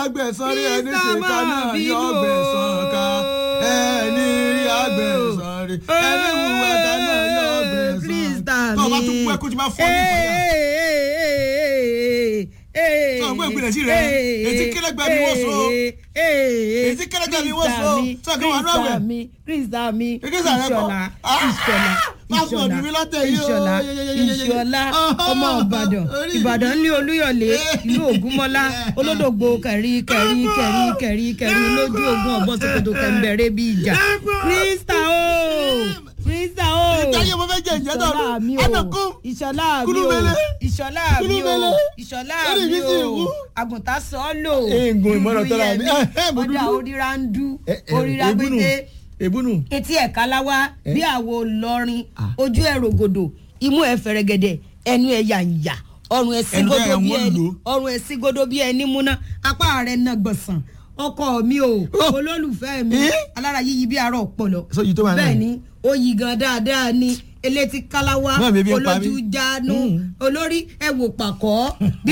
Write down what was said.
agbẹ̀san rí ẹni Krista ṣèkà máa náà bínú yọ ọgbẹ̀san ká ẹni rí agbẹ̀san rí ẹni wùwà ká náà yọ ọgbẹ̀san Krista ká. tó o bá tún kú ẹkú tí máa fọ́ ní ìpàdé. Sọ pé ìpìlẹ̀ sí rẹ̀, etí kẹ́lẹ́gbẹ́ mi wọ́n so. Etí kẹ́lẹ́gbẹ́ mi wọ́n so. Sọ kí wọ́n rán àwẹ̀. mi Krista mi Krista rẹ kọ́. Ìṣọ̀lá Ah! Ìṣọ̀lá Pásítọ̀ ni mí látẹ̀ yìí o. Ìṣọ̀lá Ìṣọ̀lá ọmọ Ìbàdàn Orí mi. Ìbàdàn ní Olúyọ̀lé ìlú Ògúnmọ́lá olódògbò kẹ̀rí kẹ̀rí kẹ̀rí kẹ̀rí kẹ̀rí lójú ogun ọ̀bọ̀n ṣòkòtò kẹ̀mbẹ̀rẹ̀ bí ìjà Krista o Krista o Ìtayé mo fẹ́ jẹ ìjẹ́ náà Ìṣọ̀lá mi o Ànàkú. Ìṣọ̀lá mi o Kúlúmẹ́lẹ́. Ìṣọ̀lá mi o Kúlúmẹ́lẹ́. Ìṣọ̀lá Orí mi mi sì o wú. àgùntàn sọ́ọ́lò Eegun ìmọ̀ràn tọ́ra mi. dúdú Eh, eh, mo ọ̀dà dúdú. oríra ń dú Eh, eh, oríra ebúnú. gbédé Ebúnú. etí ẹ̀ káláwá bí àwo lọrin ojú ẹ̀ rògòdò imú ẹ̀ fẹ̀rẹ̀gẹ̀dẹ̀ ẹnu ẹ̀ yàǹyà ọrùn ẹ̀ Ẹnu sígodo ẹ̀ bí wọ́n ẹni lò. ọrùn ẹ̀ sígodo bí ẹni múná apá rẹ̀ náà gbọ̀nsán ọkọ mi o olólùfẹ́ mi Eh? alára yíyí bí arọ ọpọlọ So yìí tó wà náà? bẹ́ẹ̀ ni ó yí gan dáadáa ni elétí káláwá Náà bèbí ń pa mí. olójú jánu Mm. olórí ẹ̀wò pàkọ́ bí